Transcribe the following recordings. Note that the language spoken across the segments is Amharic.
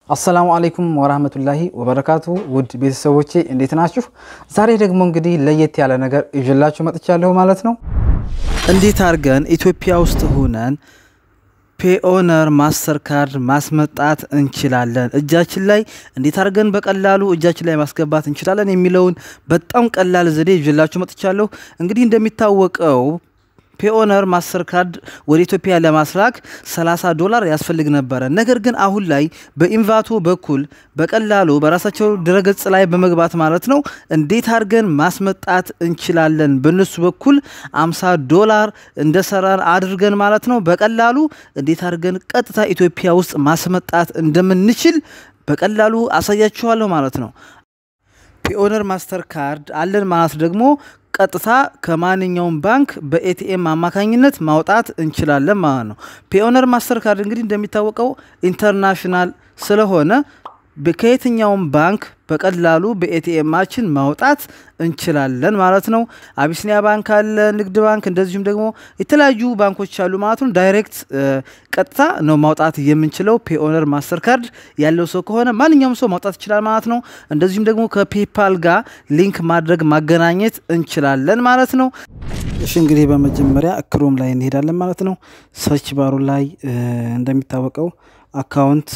አሰላሙ አለይኩም ወራህመቱላሂ ወበረካቱ ውድ ቤተሰቦቼ እንዴት ናችሁ? ዛሬ ደግሞ እንግዲህ ለየት ያለ ነገር ይዤላችሁ መጥቻለሁ ማለት ነው። እንዴት አድርገን ኢትዮጵያ ውስጥ ሆነን ፔኦነር ማስተር ካርድ ማስመጣት እንችላለን፣ እጃችን ላይ እንዴት አድርገን በቀላሉ እጃችን ላይ ማስገባት እንችላለን የሚለውን በጣም ቀላል ዘዴ ይዤላችሁ መጥቻለሁ። እንግዲህ እንደሚታወቀው ፔኦነር ማስተር ካርድ ወደ ኢትዮጵያ ለማስላክ 30 ዶላር ያስፈልግ ነበረ። ነገር ግን አሁን ላይ በኢንቫቶ በኩል በቀላሉ በራሳቸው ድረገጽ ላይ በመግባት ማለት ነው እንዴት አድርገን ማስመጣት እንችላለን በእነሱ በኩል 50 ዶላር እንደሰራን አድርገን ማለት ነው በቀላሉ እንዴት አድርገን ቀጥታ ኢትዮጵያ ውስጥ ማስመጣት እንደምንችል በቀላሉ አሳያችኋለሁ ማለት ነው። ፔኦነር ማስተር ካርድ አለን ማለት ደግሞ ቀጥታ ከማንኛውም ባንክ በኤቲኤም አማካኝነት ማውጣት እንችላለን ማለት ነው። ፔኦነር ማስተር ካርድ እንግዲህ እንደሚታወቀው ኢንተርናሽናል ስለሆነ ከየትኛውም ባንክ በቀላሉ በኤቲኤማችን ማውጣት እንችላለን ማለት ነው። አቢሲኒያ ባንክ አለ፣ ንግድ ባንክ፣ እንደዚሁም ደግሞ የተለያዩ ባንኮች አሉ ማለት ነው። ዳይሬክት ቀጥታ ነው ማውጣት የምንችለው። ፔኦነር ማስተር ካርድ ያለው ሰው ከሆነ ማንኛውም ሰው ማውጣት ይችላል ማለት ነው። እንደዚሁም ደግሞ ከፔፓል ጋር ሊንክ ማድረግ ማገናኘት እንችላለን ማለት ነው። እሺ እንግዲህ በመጀመሪያ ክሮም ላይ እንሄዳለን ማለት ነው። ሰርች ባሩ ላይ እንደሚታወቀው አካውንት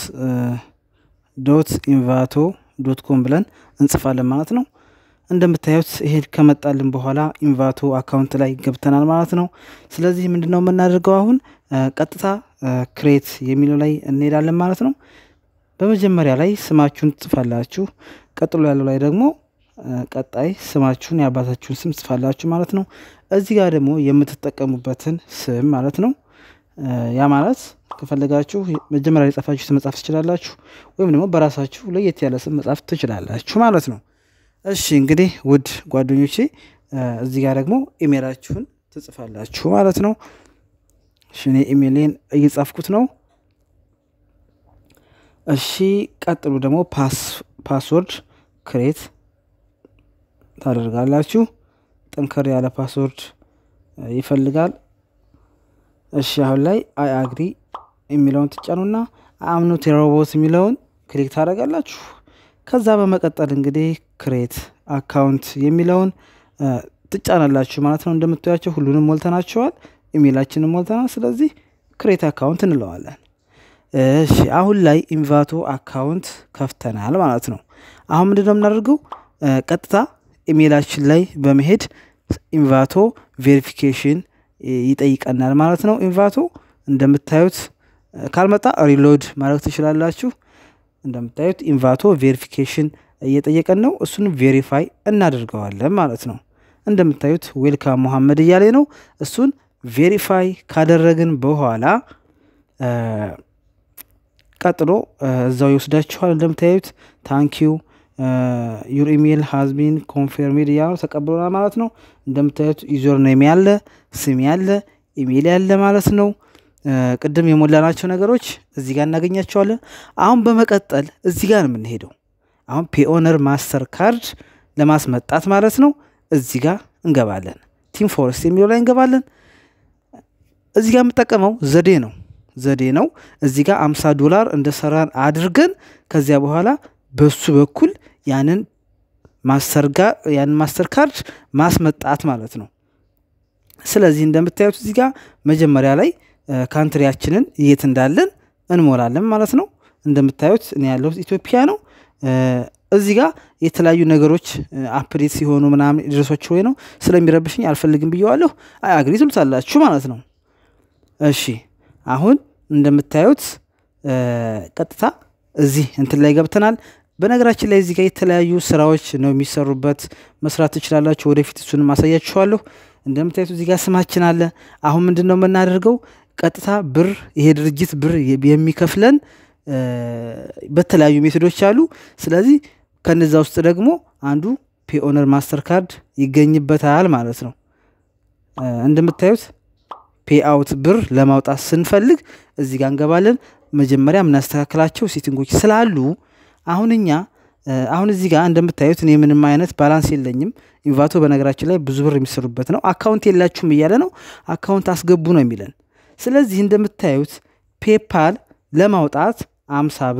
ዶት ኢንቫቶ ዶት ኮም ብለን እንጽፋለን ማለት ነው። እንደምታዩት ይሄ ከመጣልን በኋላ ኢንቫቶ አካውንት ላይ ገብተናል ማለት ነው። ስለዚህ ምንድነው የምናደርገው አሁን ቀጥታ ክሬት የሚለው ላይ እንሄዳለን ማለት ነው። በመጀመሪያ ላይ ስማችሁን ትጽፋላችሁ። ቀጥሎ ያለው ላይ ደግሞ ቀጣይ ስማችሁን የአባታችሁን ስም ትጽፋላችሁ ማለት ነው። እዚህ ጋር ደግሞ የምትጠቀሙበትን ስም ማለት ነው። ያ ማለት ከፈለጋችሁ መጀመሪያ ላይ ጻፋችሁ ስም መጻፍ ትችላላችሁ፣ ወይም ደግሞ በራሳችሁ ለየት ያለ ስም መጻፍ ትችላላችሁ ማለት ነው። እሺ እንግዲህ ውድ ጓደኞቼ እዚህ ጋር ደግሞ ኢሜላችሁን ትጽፋላችሁ ማለት ነው። እሺ እኔ ኢሜሌን እየጻፍኩት ነው። እሺ ቀጥሉ ደግሞ ፓስወርድ ክሬት ታደርጋላችሁ። ጠንከር ያለ ፓስወርድ ይፈልጋል። እሺ አሁን ላይ አይ አግሪ የሚለውን ትጫኑና አምኖት ሮቦት የሚለውን ክሊክ ታደርጋላችሁ። ከዛ በመቀጠል እንግዲህ ክሬት አካውንት የሚለውን ትጫናላችሁ ማለት ነው። እንደምታያቸው ሁሉንም ሞልተናቸዋል፣ ኢሜይላችንን ሞልተናል። ስለዚህ ክሬት አካውንት እንለዋለን። እሺ አሁን ላይ ኢንቫቶ አካውንት ከፍተናል ማለት ነው። አሁን ምንድን ነው የምናደርገው? ቀጥታ ኢሜይላችን ላይ በመሄድ ኢንቫቶ ቬሪፊኬሽን ይጠይቀናል ማለት ነው። ኢንቫቶ እንደምታዩት ካልመጣ ሪሎድ ማድረግ ትችላላችሁ። እንደምታዩት ኢንቫቶ ቬሪፊኬሽን እየጠየቀን ነው። እሱን ቬሪፋይ እናደርገዋለን ማለት ነው። እንደምታዩት ዌልካም ሙሐመድ እያለ ነው። እሱን ቬሪፋይ ካደረግን በኋላ ቀጥሎ እዛው ይወስዳችኋል። እንደምታዩት ታንኪዩ ዩር ኢሜል ሃዝቢን ኮንፌርሜድ እያሉ ተቀብሎናል ማለት ነው። እንደምታዩት ዩዘር ኔም ያለ ስም ያለ ኢሜል ያለ ማለት ነው። ቅድም የሞላናቸው ነገሮች እዚህ ጋር እናገኛቸዋለን። አሁን በመቀጠል እዚህ ጋር ነው የምንሄደው። አሁን ፔኦነር ማስተር ካርድ ለማስመጣት ማለት ነው። እዚህ ጋር እንገባለን። ቲም ፎረስት የሚለው ላይ እንገባለን። እዚህ ጋር የምጠቀመው ዘዴ ነው ዘዴ ነው። እዚህ ጋር አምሳ ዶላር እንደሰራን አድርገን ከዚያ በኋላ በሱ በኩል ያንን ማስተር ጋር ያንን ማስተር ካርድ ማስመጣት ማለት ነው። ስለዚህ እንደምታዩት እዚህ ጋር መጀመሪያ ላይ ካንትሪያችንን የት እንዳለን እንሞላለን ማለት ነው። እንደምታዩት እኔ ያለሁት ኢትዮጵያ ነው። እዚህ ጋር የተለያዩ ነገሮች አፕዴት ሲሆኑ ምናምን ድረሶች ወይ ነው ስለሚረብሽኝ አልፈልግም ብየዋለሁ። አይ አግሪ ትሉታላችሁ ማለት ነው። እሺ አሁን እንደምታዩት ቀጥታ እዚህ እንትን ላይ ገብተናል። በነገራችን ላይ እዚህ ጋር የተለያዩ ስራዎች ነው የሚሰሩበት፣ መስራት ትችላላችሁ። ወደፊት እሱን ማሳያችኋለሁ። እንደምታዩት እዚህ ጋር ስማችን አለ። አሁን ምንድን ነው የምናደርገው? ቀጥታ ብር ይሄ ድርጅት ብር የሚከፍለን በተለያዩ ሜቶዶች አሉ። ስለዚህ ከነዛ ውስጥ ደግሞ አንዱ ፔኦነር ማስተር ካርድ ይገኝበታል ማለት ነው። እንደምታዩት ፔአውት ብር ለማውጣት ስንፈልግ እዚህ ጋር እንገባለን። መጀመሪያ የምናስተካክላቸው ሴቲንጎች ስላሉ አሁን እኛ አሁን እዚህ ጋር እንደምታዩት እኔ ምንም አይነት ባላንስ የለኝም። ኢንቫቶ በነገራችን ላይ ብዙ ብር የሚሰሩበት ነው። አካውንት የላችሁም እያለ ነው። አካውንት አስገቡ ነው የሚለን። ስለዚህ እንደምታዩት ፔፓል ለማውጣት አምሳ ብር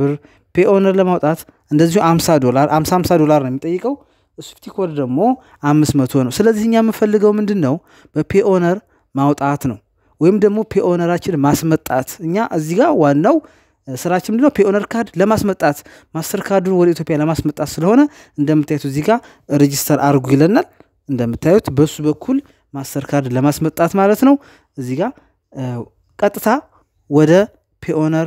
ፔኦነር ለማውጣት እንደዚሁ 50 ዶላር 50 50 ዶላር ነው የሚጠይቀው። ስዊፍቲ ኮድ ደግሞ 500 ነው። ስለዚህ እኛ የምንፈልገው ምንድን ነው በፔኦነር ማውጣት ነው ወይም ደግሞ ፔኦነራችን ማስመጣት። እኛ እዚህ ጋር ዋናው ስራችን ምንድነው ፔኦነር ካርድ ለማስመጣት ማስተር ካርዱን ወደ ኢትዮጵያ ለማስመጣት ስለሆነ እንደምታዩት እዚህ ጋር ሬጂስተር አድርጉ ይለናል። እንደምታዩት በሱ በኩል ማስተር ካርድ ለማስመጣት ማለት ነው። እዚህ ጋር ቀጥታ ወደ ፔኦነር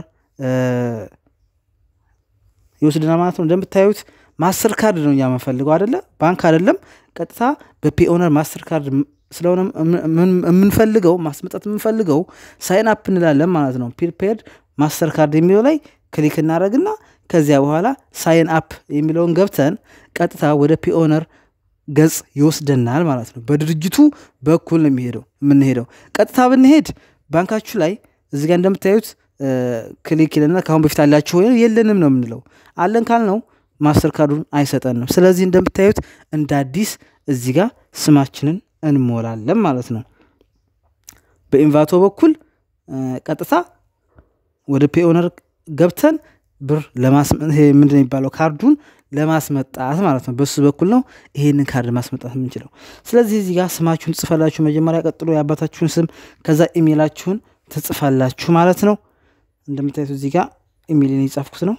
ይወስድናል ማለት ነው። እንደምታዩት ማስተር ካርድ ነው እኛ የምንፈልገው አይደለ፣ ባንክ አይደለም። ቀጥታ በፔኦነር ማስተር ካርድ ስለሆነ የምንፈልገው ማስመጣት የምንፈልገው ሳይን አፕ እንላለን ማለት ነው። ፕሪፔድ ማስተር ካርድ የሚለው ላይ ክሊክ እናደረግና ከዚያ በኋላ ሳይን አፕ የሚለውን ገብተን ቀጥታ ወደ ፒኦነር ገጽ ይወስደናል ማለት ነው። በድርጅቱ በኩል ነው የሚሄደው የምንሄደው። ቀጥታ ብንሄድ ባንካችሁ ላይ እዚህ ጋር እንደምታዩት ክሊክ ይለና ከአሁን በፊት አላችሁ ወይ የለንም ነው የምንለው። አለን ካልነው ማስተር ካርዱን አይሰጠንም። ስለዚህ እንደምታዩት እንደ አዲስ እዚህ ጋር ስማችንን እንሞላለን ማለት ነው። በኢንቫቶ በኩል ቀጥታ ወደ ፔኦነር ገብተን ብር ምንድን የሚባለው ካርዱን ለማስመጣት ማለት ነው። በሱ በኩል ነው ይሄንን ካርድ ማስመጣት የምንችለው። ስለዚህ እዚህ ጋር ስማችሁን ትጽፋላችሁ መጀመሪያ፣ ቀጥሎ የአባታችሁን ስም ከዛ ኢሜይላችሁን ትጽፋላችሁ ማለት ነው። እንደምታዩት እዚህ ጋር ኢሜይልን የጻፍኩት ነው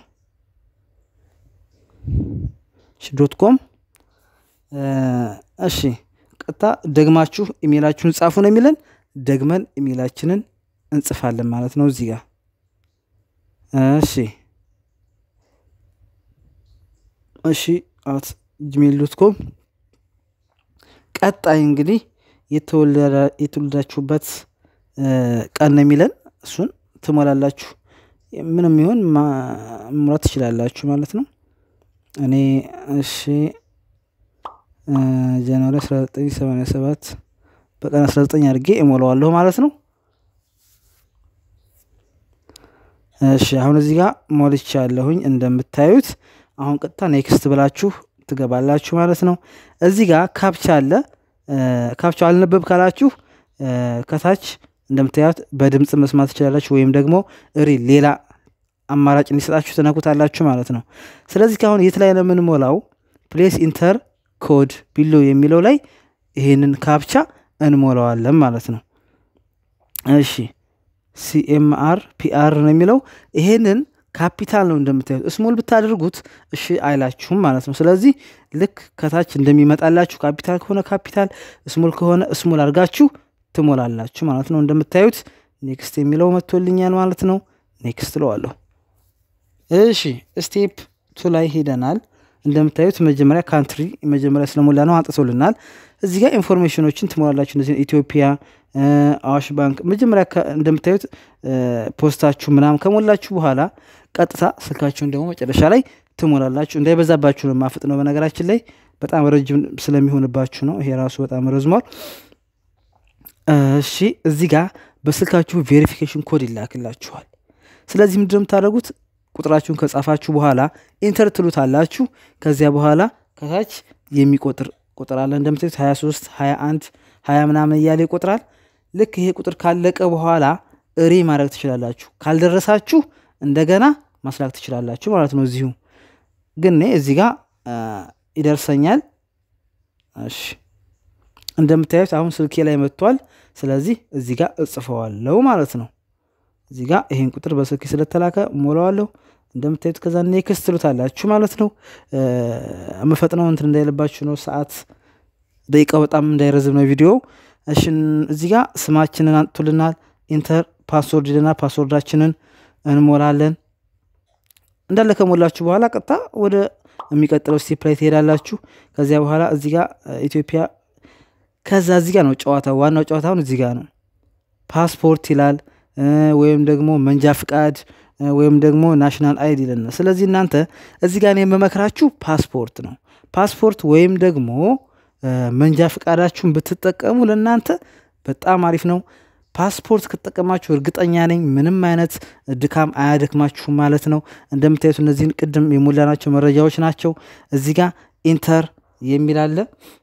ዶት ኮም። እሺ ቀጥታ ደግማችሁ ኢሜይላችሁን ጻፉ ነው የሚለን። ደግመን ኢሜይላችንን እንጽፋለን ማለት ነው እዚህ ጋር እሺ እሺ አት ጂሜል ዶት ኮም። ቀጣይ እንግዲህ የተወለዳችሁበት ቀን ነው የሚለን እሱን ትሞላላችሁ። ምንም ይሆን መሙላት ትችላላችሁ ማለት ነው። እኔ እሺ ጃንዋሪ 1987 በቀን 19 አድርጌ እሞላዋለሁ ማለት ነው። እሺ አሁን እዚህ ጋር ሞልቻለሁኝ እንደምታዩት። አሁን ቀጥታ ኔክስት ብላችሁ ትገባላችሁ ማለት ነው። እዚህ ጋር ካፕቻ አለ። ካፕቻ አልነበብ ካላችሁ ከታች እንደምታዩት በድምፅ መስማት ትችላላችሁ፣ ወይም ደግሞ ሪ ሌላ አማራጭ እንዲሰጣችሁ ትነኩታላችሁ ማለት ነው። ስለዚህ ካሁን የት ላይ ነው የምንሞላው? ፕሌስ ኢንተር ኮድ ቢሎ የሚለው ላይ ይሄንን ካፕቻ እንሞላዋለን ማለት ነው። እሺ ሲኤምአር ፒአር ነው የሚለው ይሄንን ካፒታል ነው እንደምታዩት። ስሞል ብታደርጉት እሺ አይላችሁም ማለት ነው። ስለዚህ ልክ ከታች እንደሚመጣላችሁ ካፒታል ከሆነ ካፒታል፣ ስሞል ከሆነ ስሞል አድርጋችሁ ትሞላላችሁ ማለት ነው። እንደምታዩት ኔክስት የሚለው መጥቶልኛል ማለት ነው። ኔክስት ለዋለሁ። እሺ ስቴፕ ቱ ላይ ሄደናል። እንደምታዩት መጀመሪያ ካንትሪ መጀመሪያ ስለሞላ ነው አንጥቶልናል። እዚህ ጋር ኢንፎርሜሽኖችን ትሞላላችሁ። እነዚህ ኢትዮጵያ፣ አዋሽ ባንክ መጀመሪያ እንደምታዩት ፖስታችሁ ምናምን ከሞላችሁ በኋላ ቀጥታ ስልካችሁን ደግሞ መጨረሻ ላይ ትሞላላችሁ። እንዳይበዛባችሁ ነው ማፍጥ ነው። በነገራችን ላይ በጣም ረጅም ስለሚሆንባችሁ ነው። ይሄ ራሱ በጣም ረዝሟል። እሺ እዚህ ጋር በስልካችሁ ቬሪፊኬሽን ኮድ ይላክላችኋል። ስለዚህ ምንድነው የምታደርጉት? ቁጥራችሁን ከጻፋችሁ በኋላ ኢንተር ትሉታላችሁ። ከዚያ በኋላ ከታች የሚቆጥር ቁጥር አለ እንደምታዩት 23 21 20 ምናምን እያለ ይቆጥራል። ልክ ይሄ ቁጥር ካለቀ በኋላ እሪ ማድረግ ትችላላችሁ። ካልደረሳችሁ እንደገና ማስላክ ትችላላችሁ ማለት ነው። እዚሁ ግን እኔ እዚህ ጋር ይደርሰኛል። እሺ እንደምታዩት አሁን ስልኬ ላይ መጥቷል። ስለዚህ እዚህ ጋር እጽፈዋለሁ ማለት ነው። እዚህ ጋር ይሄን ቁጥር በስልክ ስለተላከ ሞላዋለሁ። እንደምታዩት ከዛ ኔክስት ትሉታላችሁ ማለት ነው። የምፈጥነው እንትን እንዳይለባችሁ ነው። ሰዓት ደቂቃው በጣም እንዳይረዝም ነው ቪዲዮ። እሺ እዚህ ጋር ስማችንን አንጥቶልናል። ኢንተር ፓስወርድ ይለናል። ፓስወርዳችንን እንሞላለን። እንዳለ ከሞላችሁ በኋላ ቀጥታ ወደ የሚቀጥለው ስቴፕ ላይ ትሄዳላችሁ። ከዚያ በኋላ እዚህ ጋር ኢትዮጵያ ከዛ እዚህ ጋር ነው ጨዋታው። ዋናው ጨዋታውን እዚህ ጋር ነው። ፓስፖርት ይላል ወይም ደግሞ መንጃ ፍቃድ ወይም ደግሞ ናሽናል አይዲ ይለናል። ስለዚህ እናንተ እዚህ ጋር የምመክራችሁ ፓስፖርት ነው። ፓስፖርት ወይም ደግሞ መንጃ ፍቃዳችሁን ብትጠቀሙ ለእናንተ በጣም አሪፍ ነው። ፓስፖርት ከተጠቀማችሁ እርግጠኛ ነኝ ምንም አይነት ድካም አያደክማችሁም ማለት ነው። እንደምታዩት እነዚህን ቅድም የሞላናቸው መረጃዎች ናቸው። እዚህ ጋር ኢንተር የሚል አለ።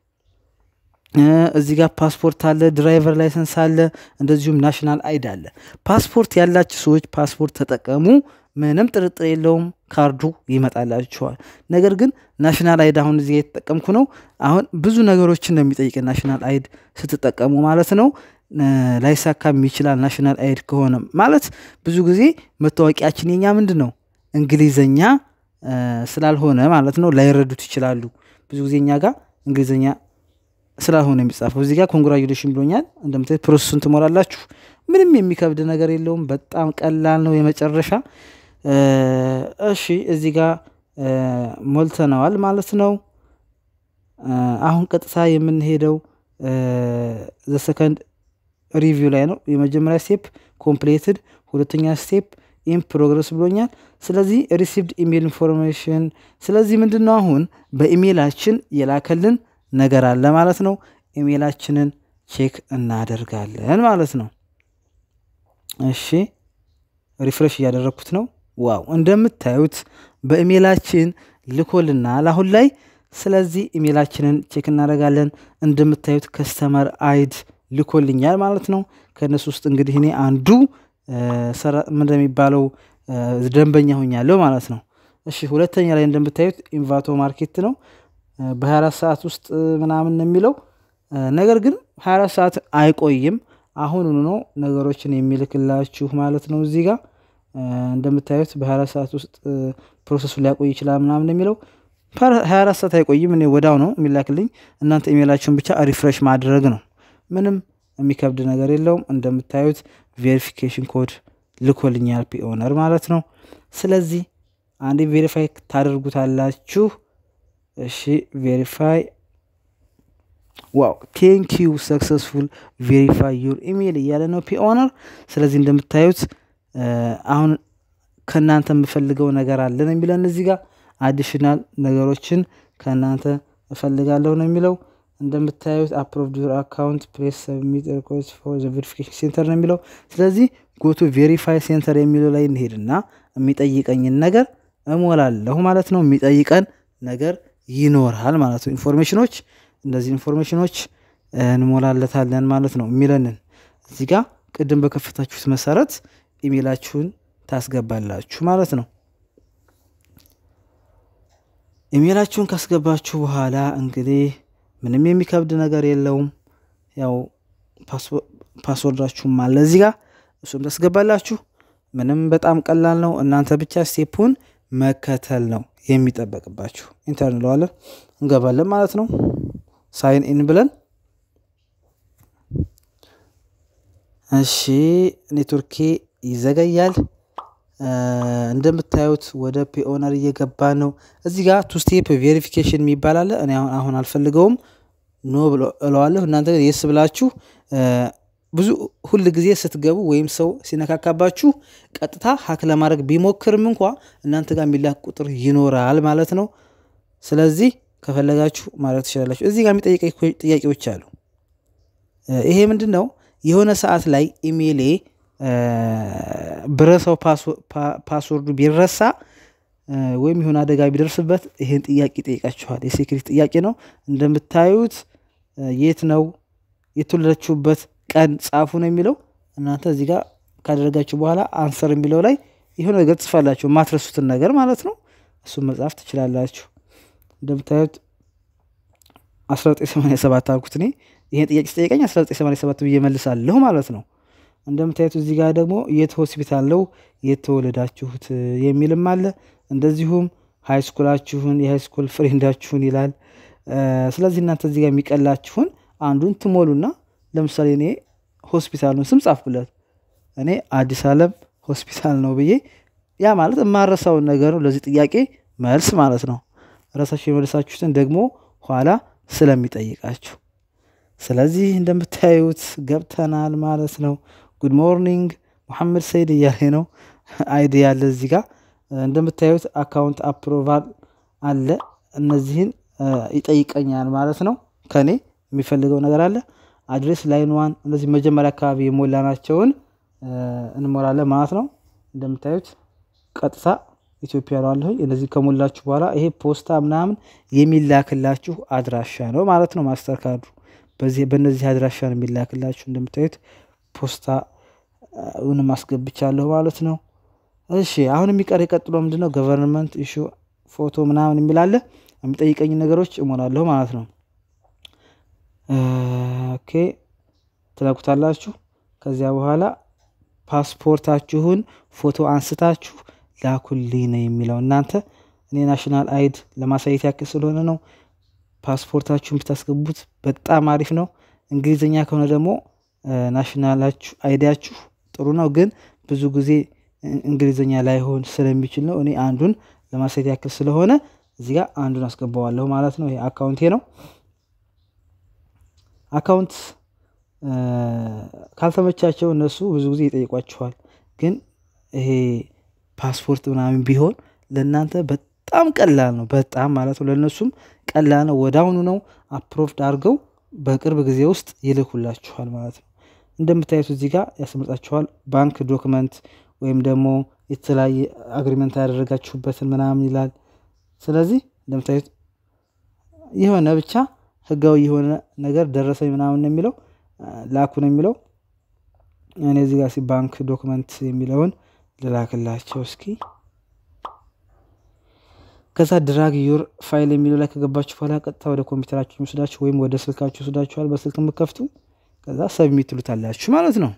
እዚህ ጋር ፓስፖርት አለ፣ ድራይቨር ላይሰንስ አለ፣ እንደዚሁም ናሽናል አይድ አለ። ፓስፖርት ያላችሁ ሰዎች ፓስፖርት ተጠቀሙ። ምንም ጥርጥር የለውም ካርዱ ይመጣላችኋል። ነገር ግን ናሽናል አይድ አሁን እዚህ የተጠቀምኩ ነው። አሁን ብዙ ነገሮችን ነው የሚጠይቅ ናሽናል አይድ ስትጠቀሙ ማለት ነው። ላይሳካም ይችላል። ናሽናል አይድ ከሆነ ማለት ብዙ ጊዜ መታወቂያችን የኛ ምንድን ነው እንግሊዘኛ ስላልሆነ ማለት ነው ላይረዱት ይችላሉ። ብዙ ጊዜ እኛ ጋር እንግሊዝኛ ስላልሆነ የሚጻፈው እዚህ ጋር ኮንግራጁሌሽን ብሎኛል። እንደምታዩት ፕሮሰሱን ትሞላላችሁ። ምንም የሚከብድ ነገር የለውም። በጣም ቀላል ነው። የመጨረሻ እሺ፣ እዚህ ጋር ሞልተነዋል ማለት ነው። አሁን ቀጥታ የምንሄደው ዘሰከንድ ሪቪው ላይ ነው። የመጀመሪያ ስቴፕ ኮምፕሌትድ፣ ሁለተኛ ስቴፕ ኢን ፕሮግረስ ብሎኛል። ስለዚህ ሪሲቭድ ኢሜል ኢንፎርሜሽን። ስለዚህ ምንድን ነው አሁን በኢሜይላችን የላከልን ነገር አለ ማለት ነው። ኢሜይላችንን ቼክ እናደርጋለን ማለት ነው። እሺ ሪፍሬሽ እያደረግኩት ነው። ዋው እንደምታዩት በኢሜይላችን ልኮልናል አሁን ላይ። ስለዚህ ኢሜይላችንን ቼክ እናደርጋለን። እንደምታዩት ከስተመር አይድ ልኮልኛል ማለት ነው። ከእነሱ ውስጥ እንግዲህ እኔ አንዱ ምንድን የሚባለው ደንበኛ ሆኛለሁ ማለት ነው። እሺ ሁለተኛ ላይ እንደምታዩት ኢንቫቶ ማርኬት ነው። በ24 ሰዓት ውስጥ ምናምን የሚለው ነገር ግን 24 ሰዓት አይቆይም። አሁኑኑ ነው ነገሮችን የሚልክላችሁ ማለት ነው። እዚህ ጋር እንደምታዩት በ24 ሰዓት ውስጥ ፕሮሰሱ ሊያቆይ ይችላል ምናምን የሚለው 24 ሰዓት አይቆይም። እኔ ወዳው ነው የሚላክልኝ። እናንተ ኢሜላችሁን ብቻ ሪፍሬሽ ማድረግ ነው። ምንም የሚከብድ ነገር የለውም። እንደምታዩት ቬሪፊኬሽን ኮድ ልኮልኛል ፒኦነር ማለት ነው። ስለዚህ አንዴ ቬሪፋይ ታደርጉታላችሁ። እሺ ቬሪፋይ ዋው ቴንክ ዩ ሰክሰስፉል ቬሪፋይ ዩር ኢሜይል እያለ ነው ፒኦነር። ስለዚህ እንደምታዩት አሁን ከእናንተ የምፈልገው ነገር አለ ነው የሚለን እዚህ ጋር አዲሽናል ነገሮችን ከእናንተ እፈልጋለሁ ነው የሚለው። እንደምታዩት አፕሮቭድ ዩር አካውንት ፕሌስ ሰብሚት ሪኮስት ፎር ዘ ቬሪፊኬሽን ሴንተር ነው የሚለው። ስለዚህ ጎቱ ቬሪፋይ ሴንተር የሚለው ላይ እንሄድና የሚጠይቀኝን ነገር እሞላለሁ ማለት ነው። የሚጠይቀን ነገር ይኖራል ማለት ነው። ኢንፎርሜሽኖች እነዚህ ኢንፎርሜሽኖች እንሞላለታለን ማለት ነው። የሚለንን እዚህ ጋር ቅድም በከፈታችሁት መሰረት ኢሜላችሁን ታስገባላችሁ ማለት ነው። ኢሜላችሁን ካስገባችሁ በኋላ እንግዲህ ምንም የሚከብድ ነገር የለውም። ያው ፓስወርዳችሁም አለ እዚህ ጋር እሱም ታስገባላችሁ። ምንም በጣም ቀላል ነው። እናንተ ብቻ ስቴፑን መከተል ነው የሚጠበቅባችሁ። ኢንተር እንለዋለን እንገባለን ማለት ነው። ሳይን ኢን ብለን እሺ፣ ኔትወርኬ ይዘገያል። እንደምታዩት ወደ ፒኦነር እየገባ ነው። እዚህ ጋር ቱ ስቴፕ ቬሪፊኬሽን የሚባል አለ። እኔ አሁን አልፈልገውም፣ ኖ እለዋለሁ። እናንተ የስ ብላችሁ ብዙ ሁል ጊዜ ስትገቡ ወይም ሰው ሲነካካባችሁ ቀጥታ ሀክ ለማድረግ ቢሞክርም እንኳ እናንተ ጋር የሚላክ ቁጥር ይኖራል ማለት ነው። ስለዚህ ከፈለጋችሁ ማድረግ ትችላላችሁ። እዚህ ጋር የሚጠይቀ ጥያቄዎች አሉ። ይሄ ምንድን ነው? የሆነ ሰዓት ላይ ኢሜይሌ ብረሰው ፓስወርዱ ቢረሳ ወይም የሆነ አደጋ ቢደርስበት ይህን ጥያቄ ይጠይቃችኋል። የሴክሪት ጥያቄ ነው። እንደምታዩት የት ነው የተወለዳችሁበት ቀን ጻፉ ነው የሚለው። እናንተ እዚህ ጋር ካደረጋችሁ በኋላ አንሰር የሚለው ላይ የሆነ ነገር ትጽፋላችሁ፣ የማትረሱትን ነገር ማለት ነው። እሱን መጻፍ ትችላላችሁ። እንደምታዩት 1987 አልኩት እኔ ይህን ጥያቄ ስጠይቀኝ 1987 ብዬ መልሳለሁ ማለት ነው። እንደምታዩት እዚህ ጋር ደግሞ የት ሆስፒታል ነው የተወለዳችሁት የሚልም አለ። እንደዚሁም ሃይስኩላችሁን የሃይስኩል ፍሬንዳችሁን ይላል። ስለዚህ እናንተ እዚህ ጋር የሚቀላችሁን አንዱን ትሞሉና ለምሳሌ እኔ ሆስፒታሉን ስም ጻፍኩለት። እኔ አዲስ ዓለም ሆስፒታል ነው ብዬ ያ ማለት የማረሳውን ነገር ነው ለዚህ ጥያቄ መልስ ማለት ነው። ራሳችሁ የመለሳችሁትን ደግሞ ኋላ ስለሚጠይቃችሁ ስለዚህ እንደምታዩት ገብተናል ማለት ነው። ጉድ ሞርኒንግ ሙሐመድ ሰይድ እያለ ነው አይዲ ያለ እዚህ ጋር እንደምታዩት አካውንት አፕሮቫል አለ። እነዚህን ይጠይቀኛል ማለት ነው። ከኔ የሚፈልገው ነገር አለ። አድሬስ ላይን ዋን እነዚህ መጀመሪያ አካባቢ የሞላናቸውን እንሞላለን ማለት ነው። እንደምታዩት ቀጥታ ኢትዮጵያ ነው አለሁኝ። እነዚህ ከሞላችሁ በኋላ ይሄ ፖስታ ምናምን የሚላክላችሁ አድራሻ ነው ማለት ነው። ማስተር ካርዱ በእነዚህ አድራሻ ነው የሚላክላችሁ። እንደምታዩት ፖስታ ውንም አስገብቻለሁ ማለት ነው። እሺ አሁን የሚቀር የቀጥሎ ምንድነው? ገቨርንመንት ኢሹ ፎቶ ምናምን የሚላለ የሚጠይቀኝ ነገሮች እሞላለሁ ማለት ነው። ኦኬ ትለኩታላችሁ። ከዚያ በኋላ ፓስፖርታችሁን ፎቶ አንስታችሁ ላኩልኝ ነው የሚለው። እናንተ እኔ ናሽናል አይድ ለማሳየት ያክል ስለሆነ ነው። ፓስፖርታችሁን ብታስገቡት በጣም አሪፍ ነው። እንግሊዝኛ ከሆነ ደግሞ ናሽናላችሁ አይዲያችሁ ጥሩ ነው፣ ግን ብዙ ጊዜ እንግሊዝኛ ላይሆን ስለሚችል ነው። እኔ አንዱን ለማሳየት ያክል ስለሆነ እዚህ ጋር አንዱን አስገባዋለሁ ማለት ነው። ይሄ አካውንቴ ነው። አካውንት ካልተመቻቸው እነሱ ብዙ ጊዜ ይጠይቋችኋል። ግን ይሄ ፓስፖርት ምናምን ቢሆን ለእናንተ በጣም ቀላል ነው። በጣም ማለት ነው። ለእነሱም ቀላል ነው። ወዳውኑ ነው አፕሮቭድ አድርገው በቅርብ ጊዜ ውስጥ ይልኩላችኋል ማለት ነው። እንደምታዩት እዚህ ጋር ያስመርጣችኋል። ባንክ ዶክመንት ወይም ደግሞ የተለያየ አግሪመንት ያደረጋችሁበትን ምናምን ይላል። ስለዚህ እንደምታዩት የሆነ ብቻ ህጋዊ የሆነ ነገር ደረሰኝ ምናምን ነው የሚለው ላኩ ነው የሚለው። እኔ እዚህ ጋር ባንክ ዶክመንት የሚለውን ልላክላቸው እስኪ። ከዛ ድራግ ዩር ፋይል የሚለው ላይ ከገባችሁ በኋላ ቀጥታ ወደ ኮምፒውተራችሁ ይወስዳችሁ ወይም ወደ ስልካችሁ ይወስዳችኋል። በስልክ የምከፍቱ ከዛ ሰብሚት ትሉታላችሁ ማለት ነው።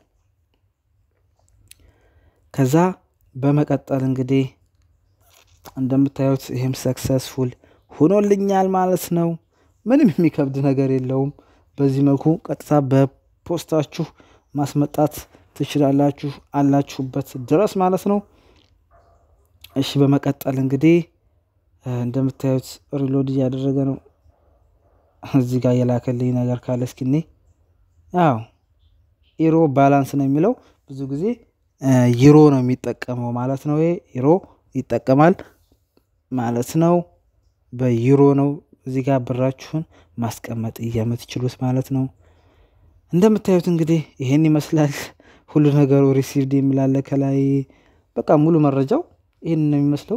ከዛ በመቀጠል እንግዲህ እንደምታዩት ይህም ሰክሰስፉል ሆኖልኛል ማለት ነው። ምንም የሚከብድ ነገር የለውም። በዚህ መልኩ ቀጥታ በፖስታችሁ ማስመጣት ትችላላችሁ አላችሁበት ድረስ ማለት ነው። እሺ በመቀጠል እንግዲህ እንደምታዩት ሪሎድ እያደረገ ነው። እዚህ ጋር የላከልኝ ነገር ካለ እስኪኔ ያው ኢሮ ባላንስ ነው የሚለው ብዙ ጊዜ ዩሮ ነው የሚጠቀመው ማለት ነው። ይሄ ዩሮ ይጠቀማል ማለት ነው። በዩሮ ነው እዚህ ጋር ብራችሁን ማስቀመጥ የምትችሉት ማለት ነው። እንደምታዩት እንግዲህ ይሄን ይመስላል ሁሉ ነገሩ። ሪሲቭድ የሚላለ ከላይ በቃ ሙሉ መረጃው ይህን ነው የሚመስለው።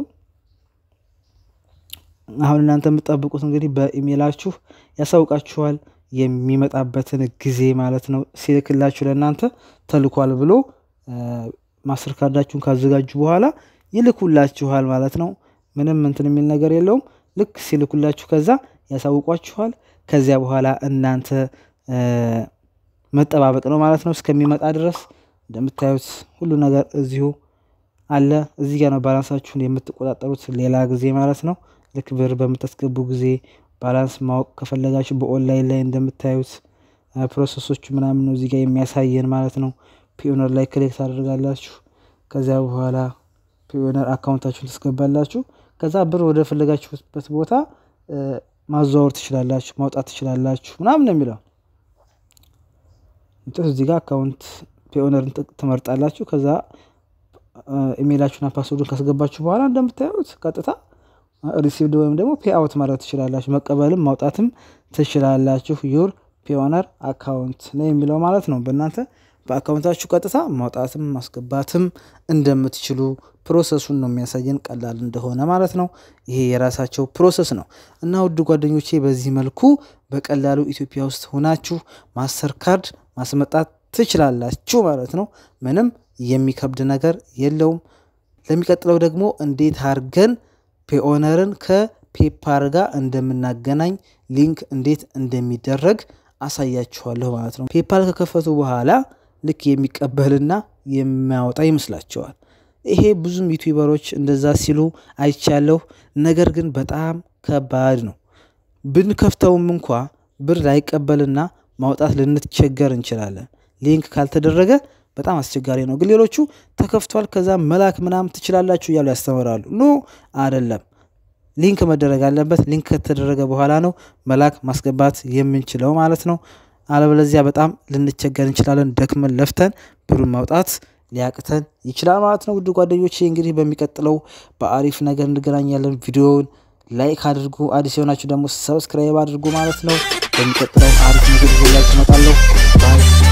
አሁን እናንተ የምትጠብቁት እንግዲህ በኢሜይላችሁ ያሳውቃችኋል የሚመጣበትን ጊዜ ማለት ነው። ሲልክላችሁ ለእናንተ ተልኳል ብሎ ማስተር ካርዳችሁን ካዘጋጁ በኋላ ይልኩላችኋል ማለት ነው። ምንም እንትን የሚል ነገር የለውም። ልክ ሲልኩላችሁ ከዛ ያሳውቋችኋል። ከዚያ በኋላ እናንተ መጠባበቅ ነው ማለት ነው እስከሚመጣ ድረስ። እንደምታዩት ሁሉ ነገር እዚሁ አለ። እዚህ ጋር ነው ባላንሳችሁን የምትቆጣጠሩት ሌላ ጊዜ ማለት ነው። ልክ ብር በምታስገቡ ጊዜ ባላንስ ማወቅ ከፈለጋችሁ በኦንላይን ላይ እንደምታዩት ፕሮሰሶቹ ምናምን ነው እዚህ ጋር የሚያሳየን ማለት ነው። ፒዮነር ላይ ክሊክ ታደርጋላችሁ። ከዚያ በኋላ ፒዮነር አካውንታችሁን ትስገባላችሁ። ከዛ ብር ወደ ፈለጋችሁበት ቦታ ማዘዋወር ትችላላችሁ፣ ማውጣት ትችላላችሁ ምናምን ነው የሚለው። እዚህ ጋር አካውንት ፒዮነርን ትመርጣላችሁ። ከዛ ኢሜይላችሁና ፓስወርዱን ካስገባችሁ በኋላ እንደምታዩት ቀጥታ ሪሲቭድ ወይም ደግሞ ፔ አውት ማድረግ ትችላላችሁ። መቀበልም ማውጣትም ትችላላችሁ። ዩር ፒዮነር አካውንት ነው የሚለው ማለት ነው። በእናንተ በአካውንታችሁ ቀጥታ ማውጣትም ማስገባትም እንደምትችሉ ፕሮሰሱን ነው የሚያሳየን ቀላል እንደሆነ ማለት ነው። ይሄ የራሳቸው ፕሮሰስ ነው እና ውድ ጓደኞቼ በዚህ መልኩ በቀላሉ ኢትዮጵያ ውስጥ ሆናችሁ ማስተር ካርድ ማስመጣት ትችላላችሁ ማለት ነው። ምንም የሚከብድ ነገር የለውም። ለሚቀጥለው ደግሞ እንዴት አድርገን ፔኦነርን ከፔፓር ጋር እንደምናገናኝ ሊንክ እንዴት እንደሚደረግ አሳያችኋለሁ ማለት ነው። ፔፓል ከከፈቱ በኋላ ልክ የሚቀበልና የሚያወጣ ይመስላቸዋል። ይሄ ብዙም ዩቲዩበሮች እንደዛ ሲሉ አይቻለሁ። ነገር ግን በጣም ከባድ ነው። ብንከፍተውም እንኳ ብር ላይቀበልና ማውጣት ልንቸገር እንችላለን። ሊንክ ካልተደረገ በጣም አስቸጋሪ ነው። ግን ሌሎቹ ተከፍቷል፣ ከዛ መላክ ምናምን ትችላላችሁ እያሉ ያስተምራሉ። ኖ አይደለም። ሊንክ መደረግ አለበት። ሊንክ ከተደረገ በኋላ ነው መላክ ማስገባት የምንችለው ማለት ነው። አለበለዚያ በጣም ልንቸገር እንችላለን። ደክመን ለፍተን ብሩን ማውጣት ሊያቅተን ይችላል ማለት ነው። ውድ ጓደኞች እንግዲህ በሚቀጥለው በአሪፍ ነገር እንገናኛለን። ቪዲዮውን ላይክ አድርጉ። አዲስ የሆናችሁ ደግሞ ሰብስክራይብ አድርጉ ማለት ነው። በሚቀጥለው አሪፍ ምግብ ይዤላችሁ እመጣለሁ። ባይ